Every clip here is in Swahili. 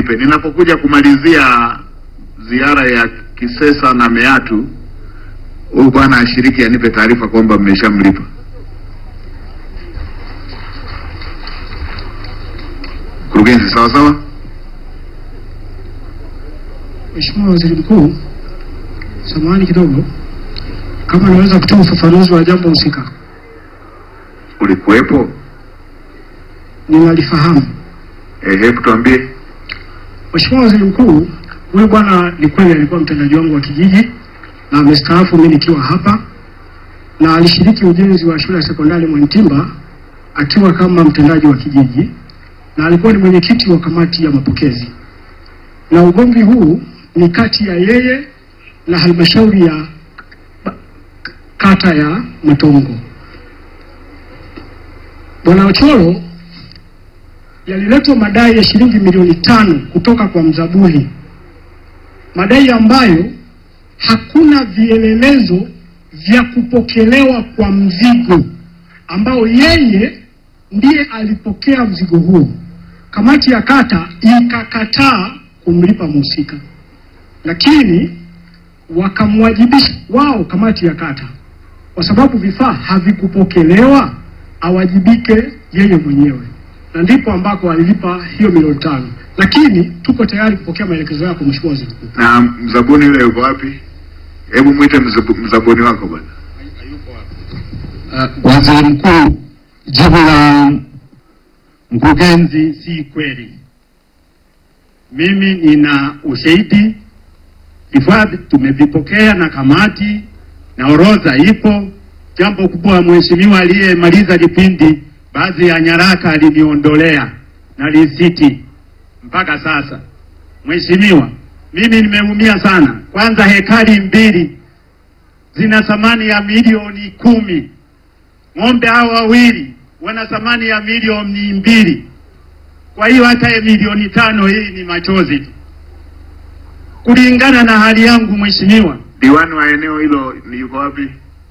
mlipe. Ninapokuja kumalizia ziara ya Kisesa na Meatu, huyu bwana ashiriki anipe taarifa kwamba mmeshamlipa. Mkurugenzi, sawa sawa. Mheshimiwa Waziri Mkuu, samahani kidogo, kama naweza kutoa ufafanuzi wa jambo husika. Ulikuwepo? Ninalifahamu. Eh, hebu tuambie. Mheshimiwa Waziri Mkuu, huyu bwana ni kweli alikuwa mtendaji wangu wa kijiji na amestaafu mimi nikiwa hapa, na alishiriki ujenzi wa shule ya sekondari Mwantimba akiwa kama mtendaji wa kijiji, na alikuwa ni mwenyekiti wa kamati ya mapokezi, na ugomvi huu ni kati ya yeye na halmashauri ya ba- kata ya Matongo. Bwana Ocholo yaliletwa madai ya shilingi milioni tano kutoka kwa mzabuni, madai ambayo hakuna vielelezo vya kupokelewa kwa mzigo ambao yeye ndiye alipokea mzigo huo. Kamati ya kata ikakataa kumlipa mhusika, lakini wakamwajibisha wao, kamati ya kata, kwa sababu vifaa havikupokelewa, awajibike yeye mwenyewe na ndipo ambako alilipa hiyo milioni tano, lakini tuko tayari kupokea maelekezo yako Mheshimiwa Waziri Mkuu. Na mzabuni yule yuko wapi? Hebu mwite mzabu- mzabuni wako bwana. Uh, Waziri Mkuu, jibu la mkurugenzi si kweli. Mimi nina ushahidi, vifaa tumevipokea na kamati na orodha ipo. Jambo kubwa, mheshimiwa aliyemaliza kipindi, baadhi ya nyaraka aliniondolea na risiti mpaka sasa. Mheshimiwa, mimi nimeumia sana. Kwanza hekari mbili zina thamani ya milioni kumi ng'ombe hao wawili wana thamani ya milioni mbili. Kwa hiyo hata ya milioni tano hii ni machozi tu, kulingana na hali yangu. Mheshimiwa, Diwani wa eneo hilo ni yuko wapi?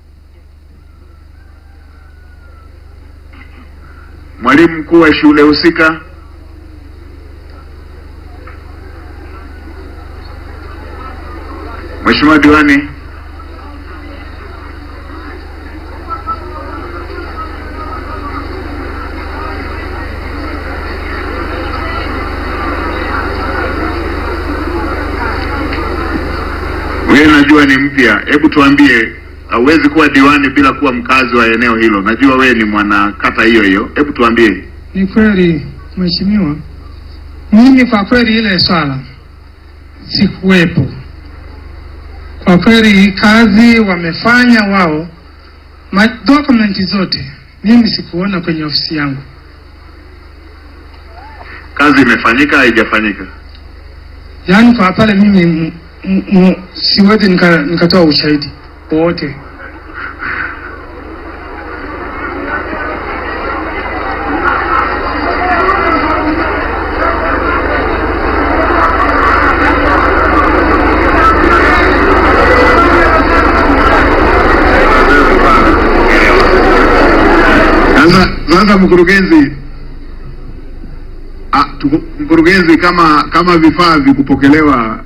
Mwalimu mkuu wa shule husika? Mheshimiwa diwani, wewe najua ni mpya, hebu tuambie, hauwezi kuwa diwani bila kuwa mkazi wa eneo hilo. Najua wewe ni mwana kata hiyo hiyo, hebu tuambie. Ni kweli mheshimiwa, mimi kwa kweli ile swala sikuwepo. Kwa kweli kazi wamefanya wao, ma dokumenti zote mimi sikuona kwenye ofisi yangu. Kazi imefanyika haijafanyika? Yaani kwa pale mimi m- m- m- siwezi nika- nikatoa ushahidi wowote. Sasa sasa, mkurugenzi ah, tuku- mkurugenzi, kama kama vifaa vikupokelewa,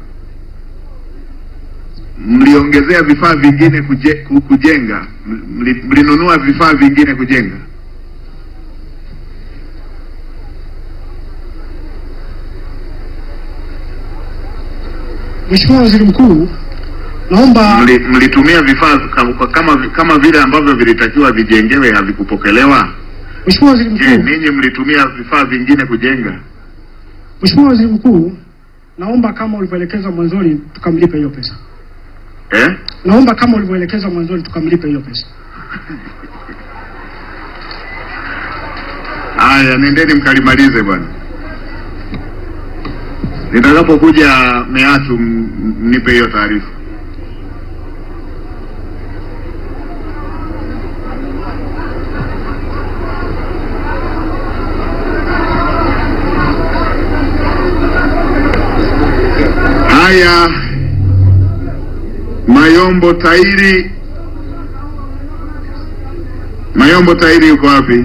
mliongezea vifaa vingine kuje, ku- kujenga, mli- mlinunua vifaa vingine kujenga? Mheshimiwa Waziri Mkuu, naomba Mli- mlitumia vifaa kama, kama kama vile ambavyo vilitakiwa vijengewe havikupokelewa? Mheshimiwa Waziri Je, Mkuu, ninyi mlitumia vifaa vingine kujenga? Mheshimiwa Waziri Mkuu, naomba kama ulivyoelekeza mwanzoni tukamlipe hiyo pesa. Eh? Naomba kama ulivyoelekeza mwanzoni tukamlipe hiyo pesa. Haya, nendeni mkalimalize bwana. Nitakapokuja Meatu m- m- mnipe hiyo taarifa. Haya, Mayombo Tairi, Mayombo Tairi yuko wapi?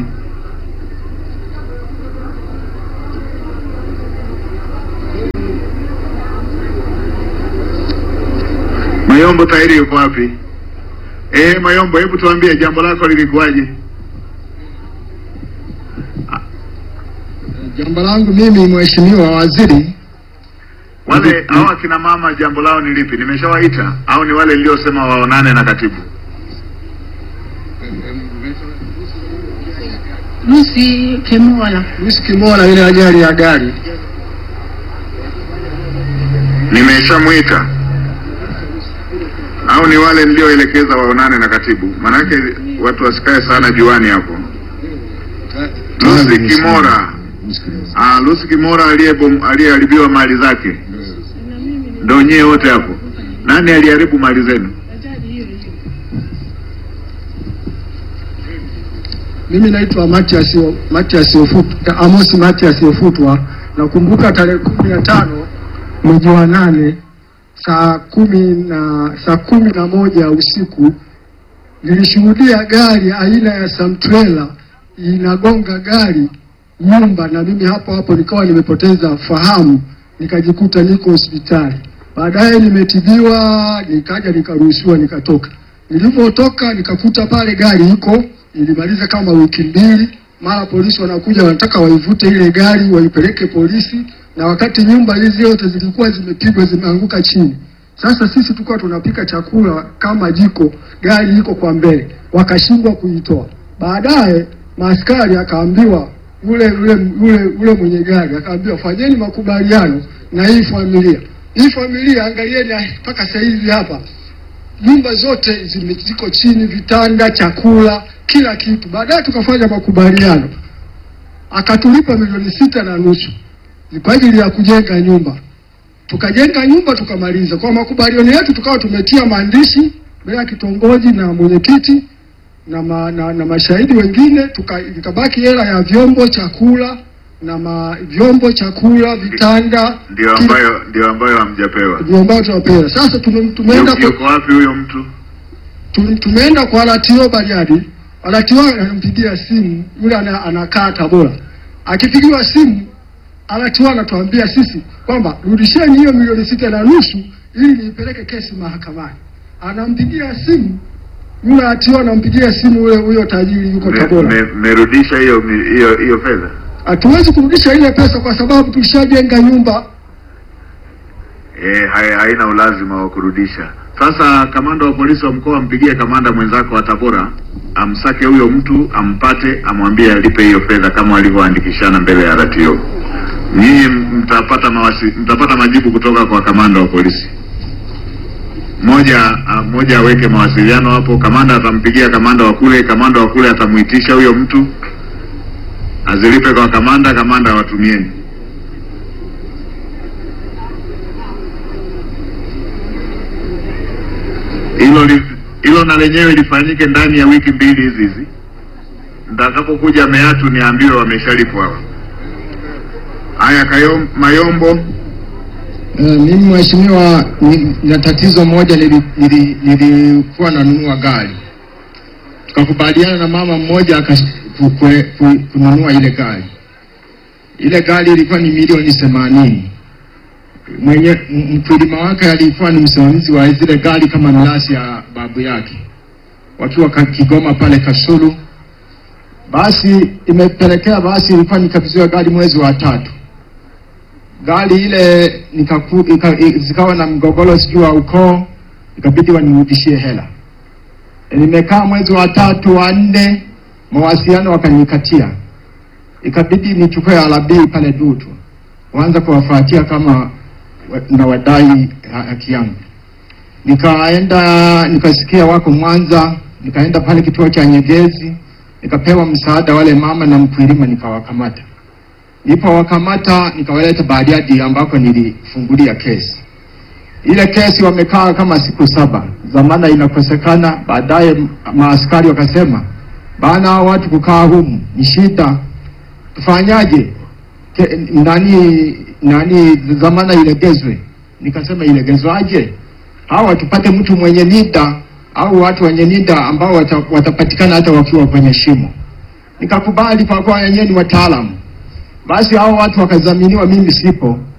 Mayombo Tairi yuko wapi? Eh, Mayombo, hebu tuambie jambo lako lilikuwaje? Jambo langu mimi, Mheshimiwa Waziri, Wale hao akina mama jambo lao ni lipi? Nimeshawaita au ni wale niliosema waonane na katibu? Lucy Kemola. Lucy Kimola, ile ajali ya gari Nimeshamwita au ni wale nilioelekeza waonane na katibu? Maanake watu wasikae sana juani hapo. Lucy Kimora, ah, Lucy Kimora aliyebom- aliyeharibiwa mali zake, ndio nyie wote hapo. Nani aliharibu mali zenu? Mimi naitwa Matias Matias Ofutwa, Amos Matias Ofutwa. Nakumbuka tarehe kumi na tano mwezi wa nane saa kumi na saa kumi na moja usiku nilishuhudia gari aina ya Samtrela inagonga gari nyumba, na mimi hapo hapo nikawa nimepoteza fahamu, nikajikuta niko hospitali. Baadaye nimetibiwa, nikaja nikaruhusiwa, nikatoka. Nilivyotoka nikakuta pale gari iko, ilimaliza kama wiki mbili, mara polisi wanakuja wanataka waivute ile gari waipeleke polisi, na wakati nyumba hizi zote zilikuwa zimepigwa zimeanguka chini. Sasa sisi tulikuwa tunapika chakula kama jiko, gari iko kwa mbele, wakashindwa kuitoa. Baadaye maaskari akaambiwa ule ule ule ule mwenye gari akaambiwa, fanyeni makubaliano na hii familia. Hii familia angalieni, mpaka saa hizi hapa nyumba zote zime- ziko chini, vitanda, chakula, kila kitu. Baadaye tukafanya makubaliano, akatulipa milioni sita na nusu ni kwa ajili ya kujenga nyumba. Tukajenga nyumba tukamaliza. Kwa makubaliano yetu tukawa tumetia maandishi mbele ya kitongoji na mwenyekiti na, ma, na, na mashahidi wengine, tuka- ikabaki hela ya vyombo, chakula na ma, vyombo, chakula, vitanda, Ndio kila- ambayo ndio ambayo hamjapewa. ndio ambayo tunapewa. Sasa tume, tumeenda Yuko kwa, yuko wapi huyo mtu? tu- tumeenda kwa RTO Bariadi. RTO anampigia simu yule ana, anakaa Tabora, akipigiwa simu RTO anatuambia sisi kwamba rudisheni hiyo milioni sita na nusu ili niipeleke kesi mahakamani. Anampigia simu yule RTO anampigia simu yule huyo tajiri yuko Me- Tabora. me- Mmerudisha hiyo mi- hiyo hiyo fedha? Hatuwezi kurudisha ile pesa kwa sababu tulishajenga nyumba. Eh, hai- haina ulazima wa kurudisha. Sasa kamanda wa polisi wa mkoa ampigie kamanda mwenzako wa Tabora amsake huyo mtu ampate, amwambie alipe hiyo fedha kama walivyoandikishana mbele ya RTO. Nyinyi mtapata mawasi, mtapata majibu kutoka kwa kamanda wa polisi. Moja ah, moja aweke mawasiliano hapo, kamanda atampigia kamanda wa kule, kamanda wa kule atamuitisha huyo mtu azilipe kwa kamanda, kamanda awatumieni. hilo li- hilo na lenyewe lifanyike ndani ya wiki mbili hizi hizi. Mtakapokuja Meatu niambiwe wameshalipwa hawa. Haya, Kayom, Mayombo, Eh, mimi mheshimiwa, ni- na tatizo moja, nili- nili- nilikuwa nanunua gari, tukakubaliana na mama mmoja akas- ku- ku- ku- kununua ile gari. Ile gari ilikuwa ni milioni themanini. Mwenye m- mkulima wake alikuwa ni msimamizi wa zile gari kama mlasi ya babu yake, wakiwa ka- Kigoma pale Kasulu. Basi imepelekea basi, ilikuwa nikabidhiwa gari mwezi wa tatu gari ile nikaku, ika, i- zikawa na mgogoro sijui wa ukoo, ikabidi wanirudishie hela. E, Nimekaa mwezi wa tatu wa nne, mawasiliano wakanikatia, ikabidi nichukue alabii pale Dutu, waanza kuwafuatia kama wa- na wadai ha- haki yangu. Nikaenda nikasikia wako Mwanza, nikaenda pale kituo cha Nyegezi, nikapewa msaada wale mama na mkulima, nikawakamata nilipowakamata nikawaleta Bariadi ambako nilifungulia kesi. Ile kesi wamekaa kama siku saba, dhamana inakosekana. Baadaye m- maaskari wakasema, bana, hao watu kukaa humu ni shida, tufanyaje? Ke- Nani nani, dhamana ilegezwe. Nikasema ilegezwaje? Hawa tupate mtu mwenye nida au watu wenye nida ambao wata, watapatikana hata wakiwa kwenye shimo. Nikakubali kwa kuwa wenyewe ni wataalamu. Basi hao watu wakadhaminiwa, mimi sipo,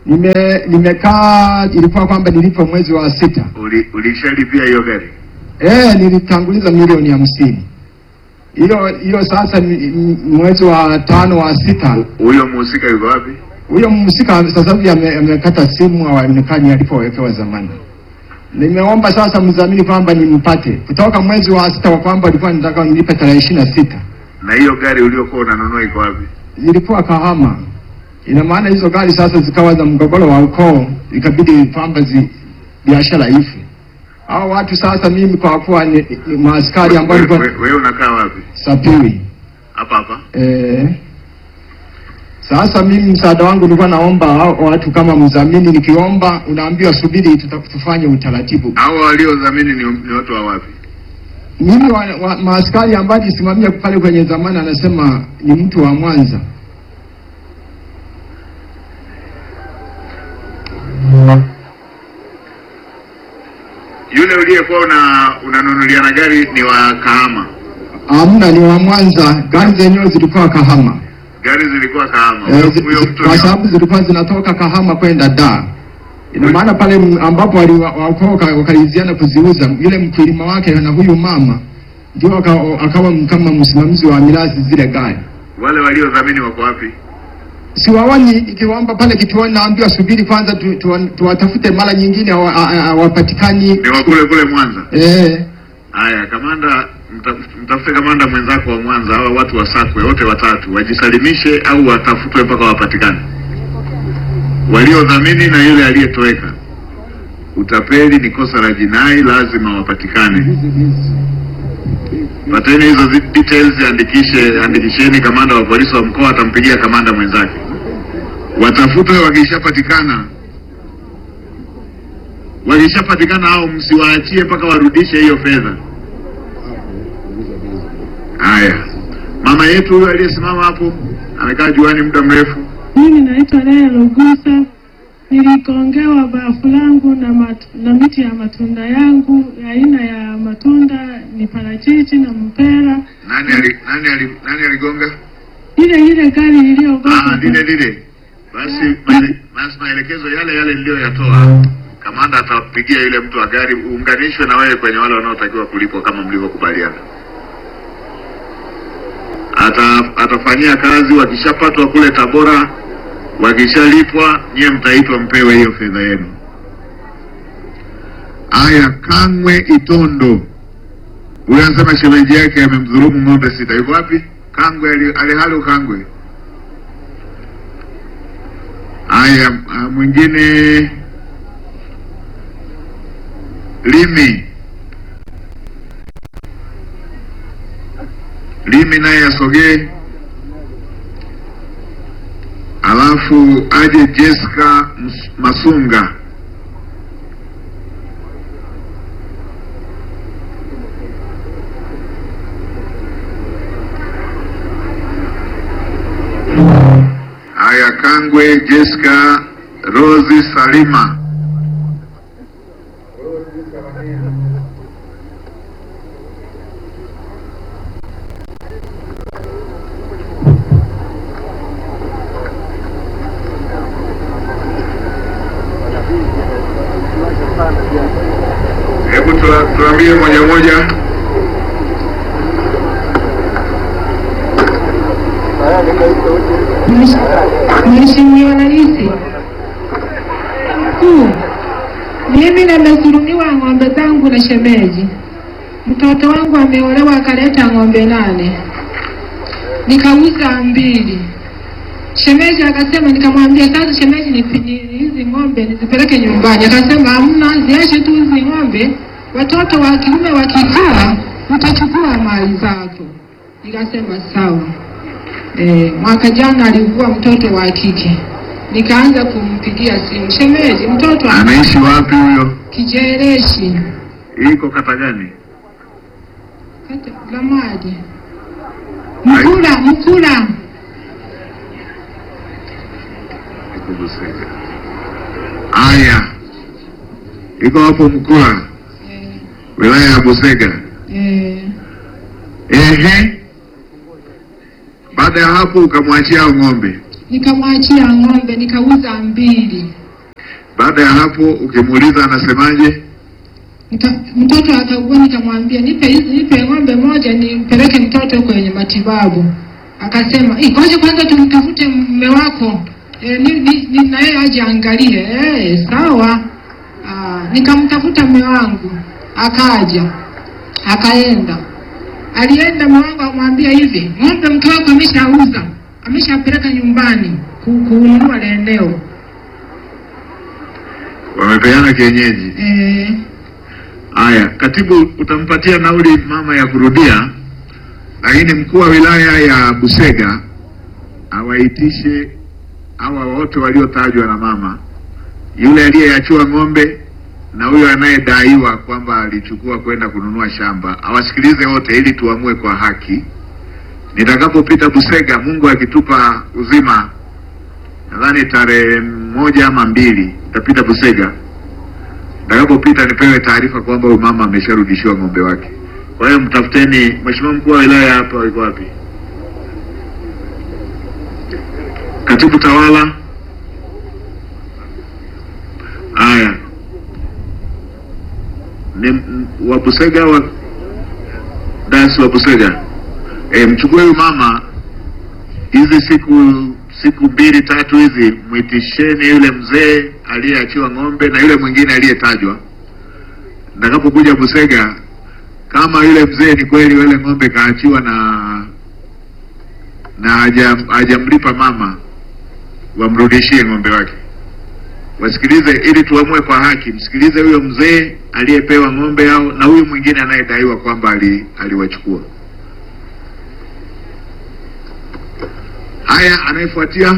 Nime nimekaa, ilikuwa kwamba nilipo mwezi wa sita. Uli, ulishalipia hiyo gari? Eh, nilitanguliza milioni hamsini. Hiyo hiyo sasa ni- ni- mwezi wa tano wa sita, Huyo mhusika yuko wapi? huyo mhusika sasa hivi ame- amekata simu haonekani alipowekewa zamani. Nimeomba sasa mdhamini kwamba nimpate kutoka mwezi wa sita, kwa kwamba alikuwa nataka nilipe tarehe ishirini na sita. Na hiyo gari uliokuwa unanunua iko wapi? Zilikuwa Kahama. Ina maana hizo gari sasa zikawa za mgogoro wa ukoo, ikabidi kwamba zi biashara ife. Hao watu sasa, mimi kwa kuwa ni, ni maaskari ambao Wewe nilikuwa we, we unakaa wapi? Sapiri Hapa hapa. Eh, sasa mimi msaada wangu nilikuwa naomba hao watu kama mdhamini, nikiomba unaambiwa subiri, tuta- tufanye utaratibu. Hao waliodhamini ni, ni watu wa wapi? Mimi wa, wa, maaskari ambaye alisimamia pale kwenye zamani anasema ni mtu wa Mwanza. Yule uliyekuwa una unanunuliana gari ni wa Kahama. Hamna, ni wa Mwanza. Gari zenyewe zilikuwa Kahama. Gari zilikuwa Kahama. Eh, Huyo zi- huyo zi- mtu kwa ni- sababu zilikuwa zinatoka Kahama kwenda Dar. Ina maana pale m- ambapo wali- wa- wakoa waka- wakaliziana kuziuza, yule mkulima wake na huyu mama ndio aka- akawa m- kama msimamizi wa mirathi zile gari. wale waliodhamini wako wapi? Siwaoni, ikiwaomba pale kituoni, naambiwa subiri kwanza tu- tu- tuwatafute, mara nyingine hawa- ha- hawapatikani. Ni wa kule kule Mwanza. Eh, Haya, kamanda, mta- mtafute kamanda mwenzako wa Mwanza, hawa watu wasakwe wote watatu, wajisalimishe au watafutwe mpaka wapatikane, waliodhamini na yule aliyetoweka. Utapeli ni kosa la jinai, lazima wapatikane. Pateni hizo zi- details, andikishe, andikisheni. Kamanda wa polisi wa mkoa atampigia kamanda mwenzake, watafutwe. Wakishapatikana, wakishapatikana hao msiwaachie mpaka warudishe hiyo fedha. Haya, mama yetu huyo aliyesimama hapo amekaa juani muda mrefu. Mimi naitwa Lea Lugusa. Niligongewa bafu langu na, mat, na miti ya matunda yangu. Aina ya matunda ni parachichi na mpera. Nani ali, nani ali, nani aligonga? Ile ile gari Ah, iliyogonga lile lile. Basi maele- basi maelekezo yale yale niliyoyatoa, kamanda atapigia yule mtu wa gari, uunganishwe na wewe kwenye wale wanaotakiwa kulipwa kama mlivyokubaliana. Ata, atafanyia kazi, wakishapatwa kule Tabora, wakishalipwa, nyie mtaitwa mpewe hiyo fedha yenu. Aya, Kangwe Itondo, huyo anasema shemeji yake amemdhulumu ng'ombe sita. Yuko wapi? Kangwe ali- alihali Kangwe. Haya, ah, mwingine Limi, Limi naye asogee, alafu aje Jessica Ms- Masunga. Haya, Kangwe, Jessica, Rosi, Salima. Hebu tua- tuambie moja moja. Mheshimiwa Rais Mkuu, mimi nimezulumiwa ng'ombe zangu na shemeji. Mtoto wangu ameolewa akaleta ng'ombe nane, nikauza mbili. Shemeji akasema, nikamwambia sasa, shemeji, nipi- ni- hizi ng'ombe nizipeleke nyumbani. Akasema hamna, ziache tu hizi ng'ombe, watoto wa kiume wakikaa utachukua mali zako. Nikasema sawa. E, mwaka jana alikuwa mtoto wa kike, nikaanza kumpigia simu, shemeji, mtoto ana Anaishi wapi huyo? kijereshi Iko kata gani? kata Lamadi, Mkula, Mkula. Iko Busega. Haya, iko hapo Mkula, wilaya ya Busega. Eh, Ehe, baada ya hapo ukamwachia hao ng'ombe. nikamwachia ng'ombe nikauza mbili. Baada ya hapo ukimuuliza anasemaje? Nika, mtoto akaugua, nikamwambia nipe hizi, nipe ng'ombe moja nimpeleke mtoto kwenye matibabu. Akasema "Eh, ngoja kwanza tumtafute mume wako e, ni, ni, ni, na yeye aje angalie. Eh, sawa. Aa, nikamtafuta mume wangu akaja, akaenda, alienda mume wangu akamwambia hivi, ng'ombe mke wako ameshauza, ameshapeleka nyumbani ku- kununua la eneo Wamepeana kienyeji. eh, Haya, katibu, utampatia nauli mama ya kurudia, lakini mkuu wa wilaya ya Busega awaitishe hawa wote waliotajwa na mama, yule aliyeachiwa ng'ombe na huyo anayedaiwa kwamba alichukua kwenda kununua shamba, awasikilize wote ili tuamue kwa haki. Nitakapopita Busega, Mungu akitupa uzima, nadhani tarehe moja ama mbili, nitapita Busega Nitakapopita nipewe taarifa kwamba huyu mama amesharudishiwa ng'ombe wake. Kwa hiyo mtafuteni. Mheshimiwa mkuu wa wilaya hapa yuko wapi? Katibu tawala. Haya, ni m- wa Busega wa dasi wa Busega. E, mchukue huyu mama hizi siku siku mbili tatu hizi, mwitisheni yule mzee aliyeachiwa ng'ombe na yule mwingine aliyetajwa. Nitakapokuja Busega, kama yule mzee ni kweli yule ng'ombe kaachiwa na na haja- hajamlipa mama, wamrudishie ng'ombe wake. Wasikilize ili tuamue kwa haki. Msikilize huyo mzee aliyepewa ng'ombe hao na huyu mwingine anayedaiwa kwamba ali, aliwachukua. Haya, anayefuatia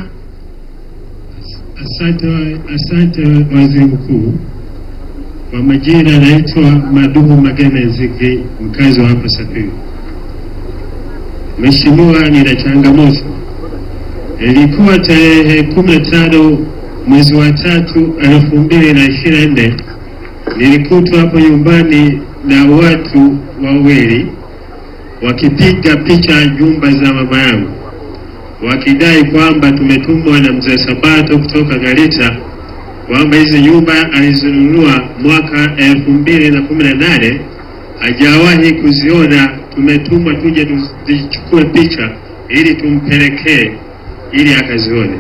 Asante, asante waziri mkuu. Kwa majina anaitwa Maduhu Mageme Nzigi, mkazi wa hapa Safiri. Mheshimiwa, nina changamoto. Ilikuwa tarehe kumi na tano mwezi wa tatu elfu mbili na ishirini na nne nilikutwa hapo nyumbani na watu wawili wakipiga picha nyumba za mama yangu wakidai kwamba tumetumwa na mzee Sabato kutoka Garita kwamba hizi nyumba alizinunua mwaka elfu mbili na kumi na nane hajawahi kuziona. Tumetumwa tuje tuzichukue picha ili tumpelekee ili akazione.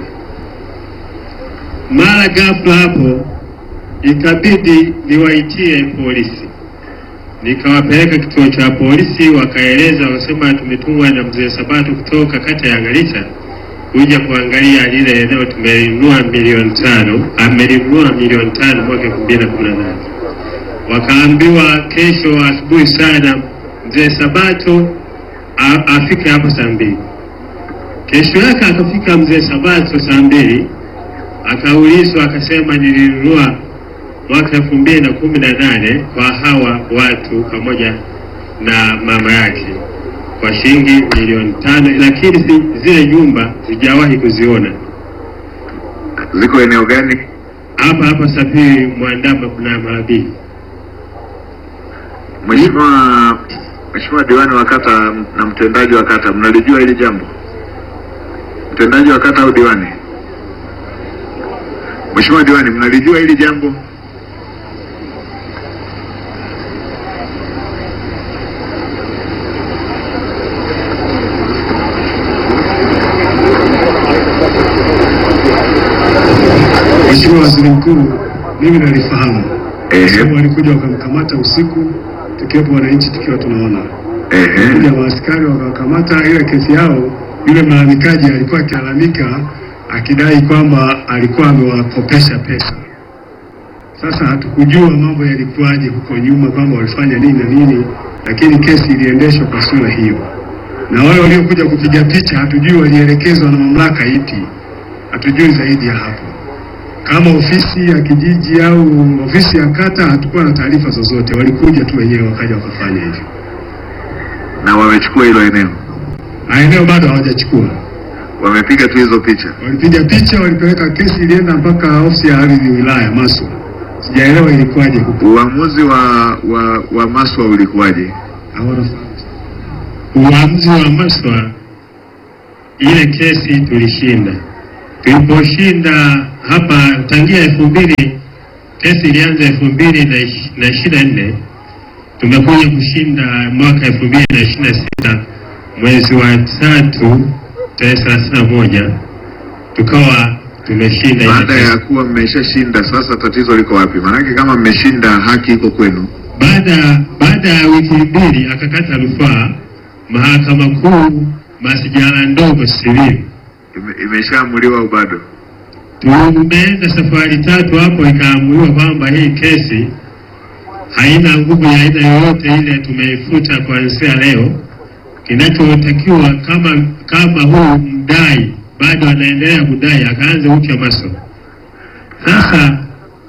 Mara ghafla hapo ikabidi niwaitie polisi nikawapeleka kituo cha polisi, wakaeleza wakasema, tumetumwa na mzee Sabato kutoka kata ya Garissa kuja kuangalia lile eneo tumelinunua milioni tano, amelinunua milioni tano mwaka elfu mbili na kumi na nane. Wakaambiwa kesho asubuhi sana mzee Sabato a- afike hapo saa mbili. Kesho yake akafika mzee Sabato saa mbili, akaulizwa akasema, nilinunua mwaka elfu mbili na kumi na nane kwa hawa watu pamoja na mama yake kwa shilingi milioni tano, lakini si, zile nyumba sijawahi kuziona. ziko eneo gani? Hapa hapa Safiri Mwandama kuna Marabii. Mheshimiwa Mheshimiwa diwani wa kata na mtendaji wa kata, mnalijua hili jambo? Mtendaji wa kata au diwani? Mheshimiwa diwani, mnalijua hili jambo? Mheshimiwa Waziri Mkuu, mimi nalifahamu. Ehe, Sababu walikuja wakamkamata usiku, tukiwepo wananchi tukiwa tunaona. ehe, Kuja maaskari wakakamata, ile kesi yao, yule malalamikaji alikuwa akilalamika akidai kwamba alikuwa amewakopesha pesa. Sasa hatukujua mambo yalikuwaje huko nyuma, kwamba walifanya nini na nini, lakini kesi iliendeshwa kwa sura hiyo, na wale waliokuja kupiga picha hatujui walielekezwa na mamlaka ipi, hatujui zaidi ya hapo. Kama ofisi ya kijiji au ofisi ya kata, hatukuwa na taarifa zozote, walikuja tu wenyewe wakaja wakafanya hivyo, na wamechukua hilo eneo, na eneo bado hawajachukua. wamepiga tu hizo picha. Walipiga picha, walipeleka kesi, ilienda mpaka ofisi ya ardhi wilaya Maswa. Sijaelewa ilikuwaje huko, Uamuzi wa wa, wa Maswa ulikuwaje? hawana Uamuzi wa Maswa, ile kesi tulishinda, tuliposhinda hapa tangia elfu mbili kesi ilianza elfu mbili na ish- na ishirini na nne tumekuja kushinda mwaka elfu mbili na ishirini na sita mwezi wa tatu tarehe thelathini na moja tukawa tumeshinda ile Baada kesi. ya kuwa mmeshashinda, sasa tatizo liko wapi? Maanake kama mmeshinda, haki iko kwenu. Baada baada ya wiki mbili akakata rufaa mahakama kuu masijala ndogo Simiyu. Ime, imeshaamuliwa au bado? Tumeenda safari tatu hapo, ikaamuliwa kwamba hii kesi haina nguvu ya aina yoyote ile, tumeifuta kuanzia leo. Kinachotakiwa kama kama huu mdai bado anaendelea kudai, akaanze upya maso. Sasa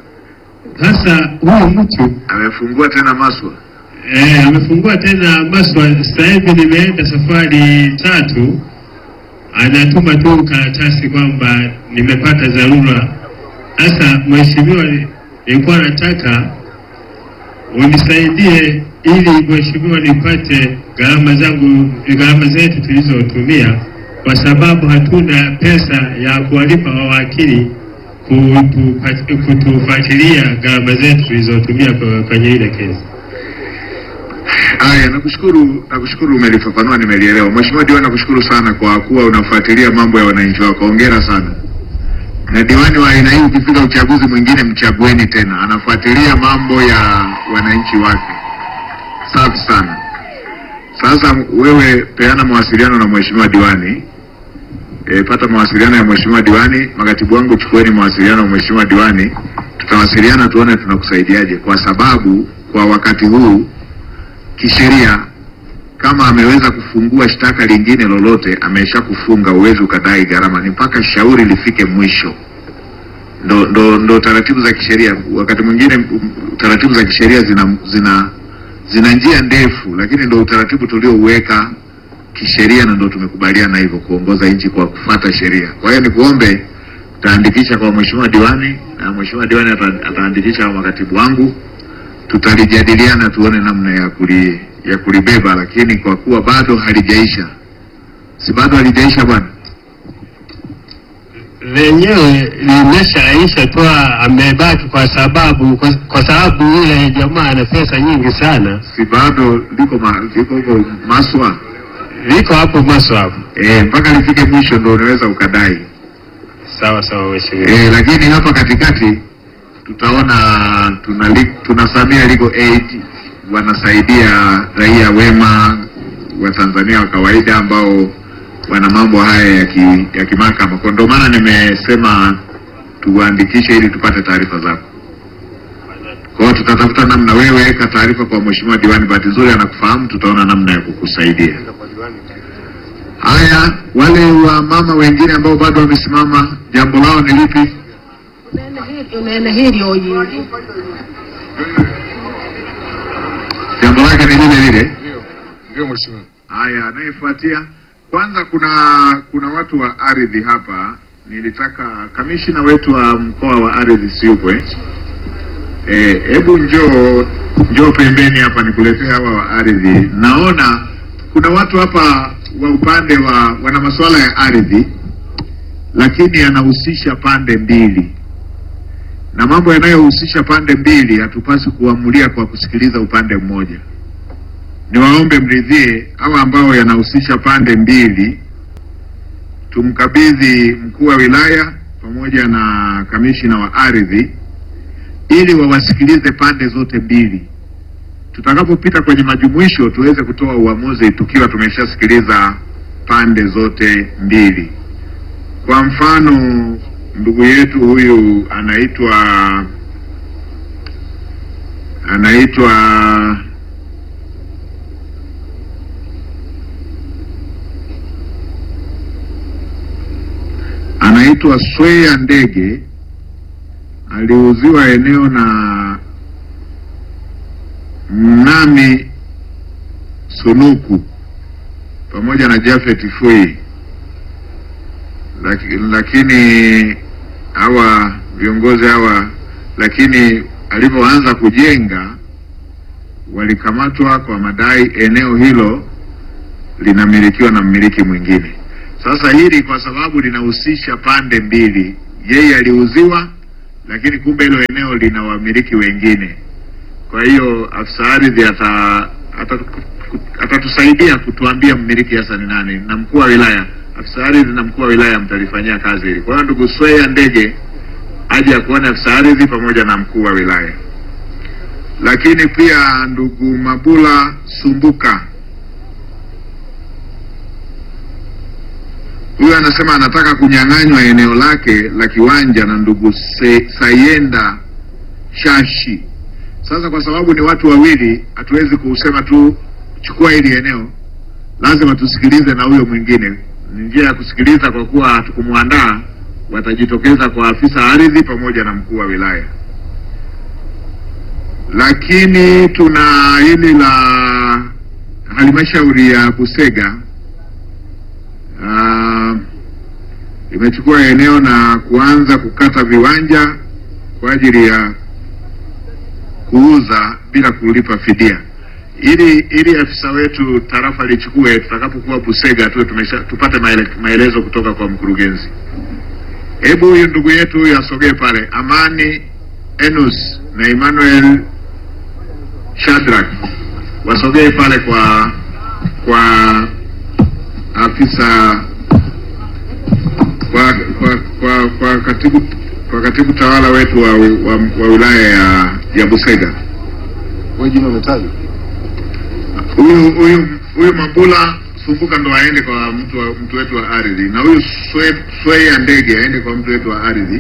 sasa huyu mtu Amefungua tena maswa. Eh, amefungua tena Maswa. Sasa hivi nimeenda safari tatu, anatuma tu karatasi kwamba nimepata dharura. Sasa mheshimiwa, nilikuwa nataka unisaidie ili mheshimiwa nipate gharama zangu, gharama zetu tulizotumia, kwa sababu hatuna pesa ya kuwalipa wawakili kutupa- kutufuatilia gharama zetu tulizotumia kwa- kwenye ile kesi. Haya, nakushukuru, nakushukuru umelifafanua, nimelielewa. Mheshimiwa Diwani, nakushukuru sana kwa kuwa unafuatilia mambo ya wananchi wako. Hongera sana. Na diwani wa aina hii ukifika uchaguzi mwingine mchagueni tena, anafuatilia mambo ya wananchi wake. Safi sana. Sasa wewe peana mawasiliano na mheshimiwa diwani. E, pata mawasiliano ya mheshimiwa diwani. Makatibu wangu chukueni mawasiliano ya mheshimiwa diwani, tutawasiliana tuone tunakusaidiaje, kwa sababu kwa wakati huu kisheria kama ameweza kufungua shtaka lingine lolote, amesha kufunga, uwezi ukadai gharama, ni mpaka shauri lifike mwisho. Ndo, ndo, ndo taratibu za kisheria. Wakati mwingine m- taratibu za kisheria zina, zina, zina njia ndefu, lakini ndo utaratibu tuliouweka kisheria na ndo tumekubaliana hivyo kuongoza nchi kwa kufuata sheria. Kwa hiyo nikuombe utaandikisha kwa mheshimiwa diwani na mheshimiwa diwani ata- ataandikisha kwa makatibu wangu tutalijadiliana tuone namna ya kuli, ya kulibeba, lakini kwa kuwa bado halijaisha, si bado halijaisha bwana, lenyewe limeshaisha tu, amebaki kwa sababu kwa, kwa sababu yule jamaa ana pesa nyingi sana, si bado liko ma, liko huko Maswa liko hapo Maswa hapo. e, mpaka lifike mwisho ndo unaweza ukadai Sawa sawa, mheshimiwa. e, lakini hapa katikati tutaona tuna, li- tuna Samia Legal Aid wanasaidia raia wema wa Tanzania wa kawaida ambao wana mambo haya ya ki, ya kimahakama. Kwa ndio maana nimesema tuandikishe ili tupate taarifa zako. Kwa hiyo tutatafuta namna, wewe weka taarifa kwa mheshimiwa diwani, bahati nzuri anakufahamu, tutaona namna ya kukusaidia. Haya, wale wa mama wengine ambao bado wamesimama, jambo lao ni lipi? Nene hili oyili. Jambo lake ni lile lile. Ndio mheshimiwa. Haya, anayefuatia kwanza, kuna kuna watu wa ardhi hapa. Nilitaka kamishina wetu wa mkoa wa ardhi siupo eh? Eh, hebu njoo njoo pembeni hapa nikuletee hawa wa ardhi. Naona kuna watu hapa wa upande wa wana masuala ya ardhi, lakini yanahusisha pande mbili, na mambo yanayohusisha pande mbili hatupasi kuamulia kwa kusikiliza upande mmoja niwaombe mridhie hawa ambao yanahusisha pande mbili, tumkabidhi mkuu wa wilaya pamoja na kamishina wa ardhi ili wawasikilize pande zote mbili. Tutakapopita kwenye majumuisho tuweze kutoa uamuzi tukiwa tumeshasikiliza pande zote mbili. Kwa mfano, ndugu yetu huyu anaitwa anaitwa anaitwa Swea Ndege aliuziwa eneo na Mnami Sunuku pamoja na Jafet Fui, Laki- lakini hawa viongozi hawa, lakini alivyoanza kujenga walikamatwa kwa madai eneo hilo linamilikiwa na mmiliki mwingine. Sasa hili kwa sababu linahusisha pande mbili, yeye aliuziwa, lakini kumbe hilo eneo lina wamiliki wengine. Kwa hiyo afisa ardhi ata ata- atatusaidia kutuambia mmiliki hasa ni nani, na mkuu wa wilaya, afisa ardhi na mkuu wa wilaya mtalifanyia kazi hili. Kwa hiyo ndugu Swea Ndege aje akuone afisa ardhi pamoja na mkuu wa wilaya, lakini pia ndugu Mabula Sumbuka huyu anasema anataka kunyang'anywa eneo lake la kiwanja na ndugu Se, Sayenda Shashi. Sasa kwa sababu ni watu wawili, hatuwezi kusema tu chukua hili eneo, lazima tusikilize na huyo mwingine. Ni njia ya kusikiliza, kwa kuwa hatukumwandaa, watajitokeza kwa afisa ardhi pamoja na mkuu wa wilaya. Lakini tuna hili la halmashauri ya Busega Ah, imechukua eneo na kuanza kukata viwanja kwa ajili ya kuuza bila kulipa fidia. Ili ili afisa wetu tarafa lichukue, tutakapokuwa Busega tuwe tumesha tupate maele, maelezo kutoka kwa mkurugenzi. Hebu huyu ndugu yetu huyu asogee pale, Amani Enus na Emmanuel Shadrack wasogee pale kwa kwa afisa kwa kwa kwa, kwa katibu kwa katibu tawala wetu wa, wa, wa wilaya ya, ya Busega. Wewe jina umetajwa? Huyu huyu huyu Mabula Sumbuka ndo aende kwa mtu wa, mtu wetu wa ardhi, na huyu Swe- Swea Ndege aende kwa mtu wetu wa ardhi.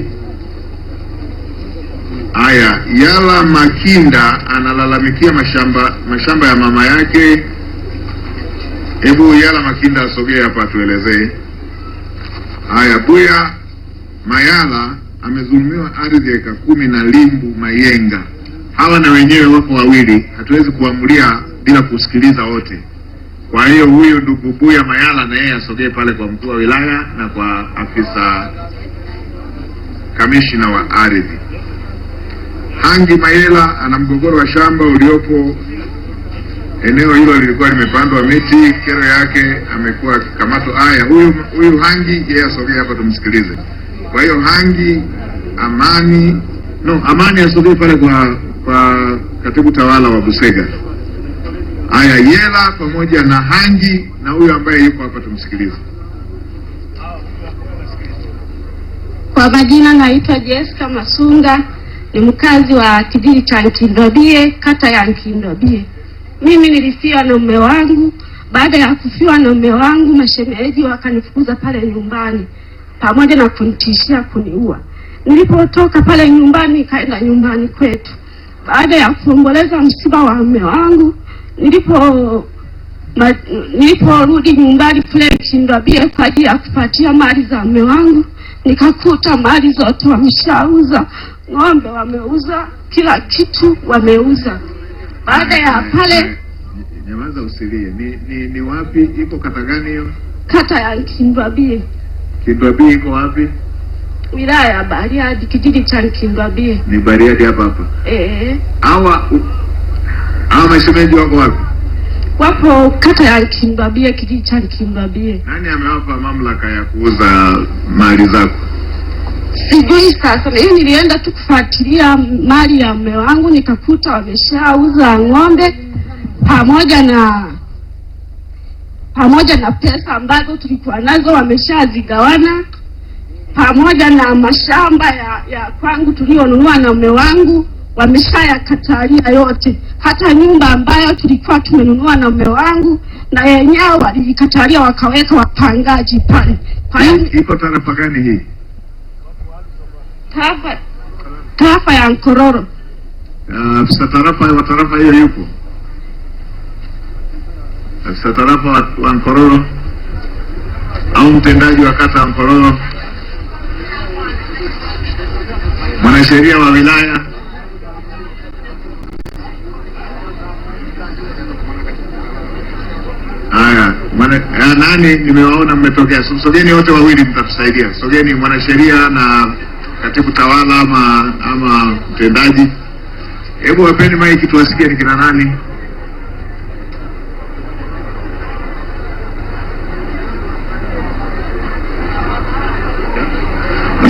Haya, Yala Makinda analalamikia mashamba mashamba ya mama yake. Hebu Yala Makinda asogee hapa atuelezee. Haya, Buya Mayala amezulumiwa ardhi ya eka kumi na Limbu Mayenga. Hawa na wenyewe wako wawili, hatuwezi kuamulia bila kusikiliza wote. Kwa hiyo huyu ndugu Buya Mayala na yeye asogee pale kwa mkuu wa wilaya na kwa afisa kamishina wa ardhi. Hangi Mayela ana mgogoro wa shamba uliopo eneo hilo lilikuwa limepandwa miti, kero yake amekuwa akikamatwa. Haya, huyu huyu Hangi yeye asogee hapa tumsikilize. Kwa hiyo Hangi Amani, no, Amani asogee pale kwa kwa katibu tawala wa Busega. Haya, Yela pamoja na Hangi na huyu ambaye yuko hapa tumsikilize. Kwa majina naitwa Jessica Masunga, ni mkazi wa kijiji cha Nkindobie, kata ya Nkindobie. Mimi nilifiwa na mume wangu. Baada ya kufiwa na mume wangu, mashemeji wakanifukuza pale nyumbani pamoja na kunitishia kuniua. Nilipotoka pale nyumbani, nikaenda nyumbani kwetu. Baada ya kuomboleza msiba wa mume wangu, nilipo ma, niliporudi nyumbani kule Kindobie kwa ajili ya kupatia mali za mume wangu, nikakuta mali zote wameshauza, ng'ombe wameuza, kila kitu wameuza. Baada ya pale Nyamaza usilie. Ni, ni, ni wapi iko kata gani hiyo? kata ya Nkindwabie, Kindwabii iko wapi? wilaya ya Bariadi, kijiji cha Nkindwabie. Ni Bariadi hapa hapa. Eh, Hawa u- hawa mashemeji wako wapi? wapo kata ya Nkindwabie, kijiji cha Nkindwabie. Nani amewapa mamlaka ya kuuza mali zako? Sijui sasa, mimi nilienda tu kufuatilia mali ya mume wangu, nikakuta wameshauza ng'ombe pamoja na pamoja na pesa ambazo tulikuwa nazo wameshazigawana, pamoja na mashamba ya, ya kwangu tulionunua na mume wangu wameshayakatalia yote. Hata nyumba ambayo tulikuwa tumenunua na mume wangu na yenyewe waliikatalia, wakaweka wapangaji pale. Kwa hiyo Iko tarafa gani hii? tarafa tarafa ya Nkororo. Ah, Afisa tarafa wa tarafa hiyo yupo? Afisa tarafa wa, wa Nkororo au mtendaji wa kata ya Nkororo, mwanasheria wa wilaya Haya, mwana, ya, nani nimewaona mmetokea. So- Sogeni wote wawili mtatusaidia. Sogeni mwanasheria na katibu tawala ama ama mtendaji. Hebu wapeni maiki tuwasikie ni kina nani.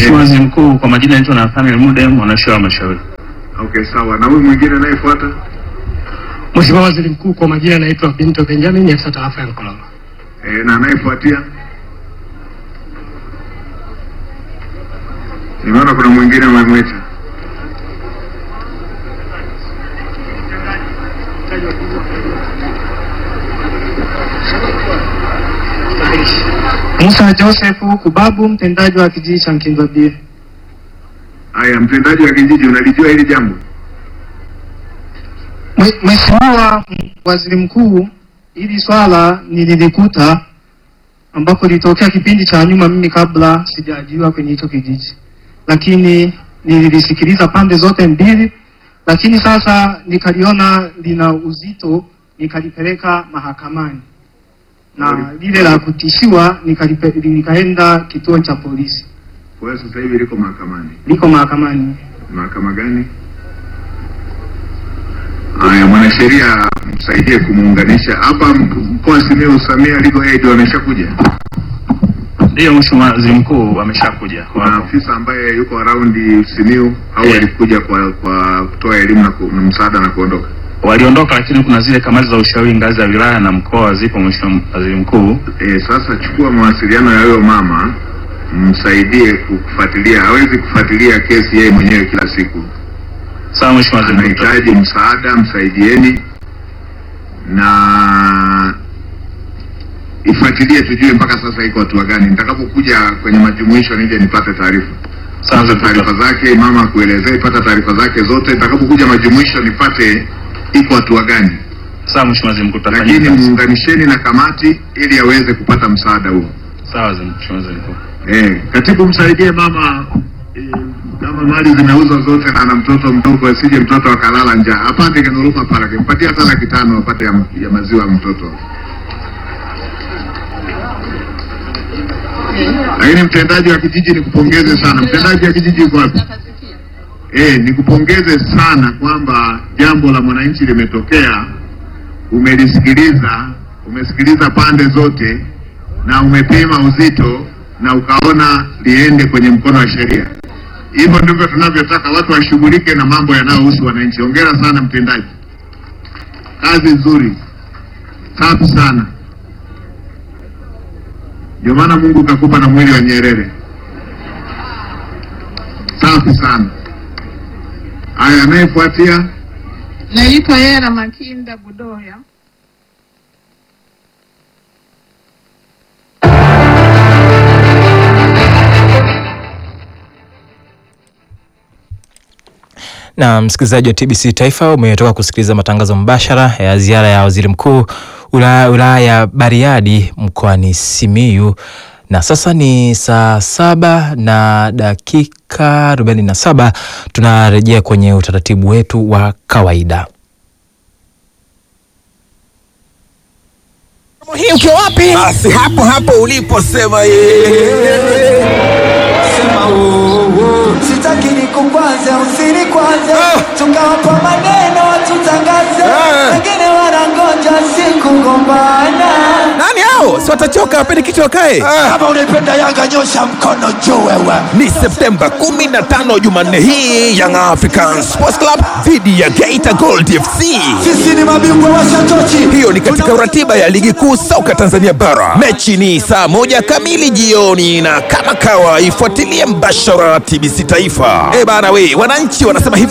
Mheshimiwa Waziri Mkuu, kwa majina naitwa Nathaniel Mude, mwanasheria wa Halmashauri. Okay, sawa. Na huyu mwingine anayefuata? Mheshimiwa Waziri Mkuu, kwa majina anaitwa Binto Benjamin, afisa tarafa ya Mkololo. E, na anayefuatia? Nimeona kuna mwingine amemwita. Musa Joseph Kubabu, mtendaji wa kijiji cha Nkindwabie. Haya, mtendaji wa kijiji, unalijua hili jambo? Mwe- Mheshimiwa Waziri Mkuu, hili swala nililikuta ambapo lilitokea kipindi cha nyuma, mimi kabla sijaajiriwa kwenye hicho kijiji, lakini nililisikiliza pande zote mbili, lakini sasa nikaliona lina uzito, nikalipeleka mahakamani na lile la kutishiwa nikalipe, nikaenda kituo cha polisi, Kwa hiyo sasa hivi liko mahakamani. liko mahakamani. Mahakama gani? Haya, mwanasheria msaidie kumuunganisha hapa. m- Mkoa wa Simiyu, Samia Legal Aid wameshakuja. Ndiyo Mheshimiwa Waziri Mkuu, ameshakuja. Kuna afisa ambaye yuko around Simiyu au Eh. alikuja kwa kwa kutoa elimu na, ku, na msaada na kuondoka? Waliondoka, lakini kuna zile kamati za ushauri ngazi ya wilaya na mkoa zipo, Mheshimiwa Waziri Mkuu. E, sasa chukua mawasiliano ya huyo mama msaidie kufuatilia. Hawezi kufuatilia kesi yeye mwenyewe kila siku, Sawa Mheshimiwa Waziri Mkuu. anahitaji msaada, msaidieni na ifuatilie, tujue mpaka sasa iko hatua gani. Nitakapokuja kwenye majumuisho nije nipate taarifa Sawa sasa, Mheshimiwa. taarifa zake mama akuelezea, ipata taarifa zake zote. Nitakapokuja majumuisho nipate iko hatua gani, Sawa Mheshimiwa Waziri Mkuu, tutafanya lakini kazi. muunganisheni na kamati ili aweze kupata msaada huo. Sawa Waziri- Mheshimiwa Waziri Mkuu. Eh, katibu msaidie mama eh, kama mali zimeuzwa zote na ana mtoto mdogo, asije mtoto akalala njaa, apate kinuruma pale, kimpatia hata laki tano apate ya, ya maziwa ya mtoto. Lakini mtendaji wa kijiji nikupongeze sana. Mtendaji wa kijiji yuko wapi? Eh, nikupongeze sana kwamba jambo la mwananchi limetokea, umelisikiliza, umesikiliza pande zote na umepima uzito na ukaona liende kwenye mkono wa sheria. Hivyo ndivyo tunavyotaka watu washughulike na mambo yanayohusu wananchi. Hongera sana mtendaji, kazi nzuri, safi sana. Ndio maana Mungu kakupa na mwili wa Nyerere. Safi sana. Haya, anayefuatia Naitwa Yera Makinda Budoya. Na msikilizaji wa TBC Taifa, umetoka kusikiliza matangazo mbashara ya ziara ya waziri mkuu wilaya wilaya ya Bariadi mkoani Simiyu, na sasa ni saa saba na dakika arobaini na saba. Tunarejea kwenye utaratibu wetu wa kawaida. hii ukiwa wapi? Basi hapo hapo uliposema yeye. Sema uo, Sitaki nikukwaze usini kwanze tukawapa maneno watutangaze wengine wanangoja siku gombana nani hao? Si watachoka wapende kichwa wakae. kama unaipenda Yanga nyosha mkono juu wewe Ni Septemba 15 Jumanne hii Young African Sports Club dhidi ya Geita Gold FC. sisi ni mabingwa wa shatochi Hiyo ni katika ratiba ya ligi kuu soka Tanzania bara. Mechi ni saa moja kamili jioni, na kama kawa ifuatilie mbashara TBC Taifa. Eh bana, we wananchi wanasema hivi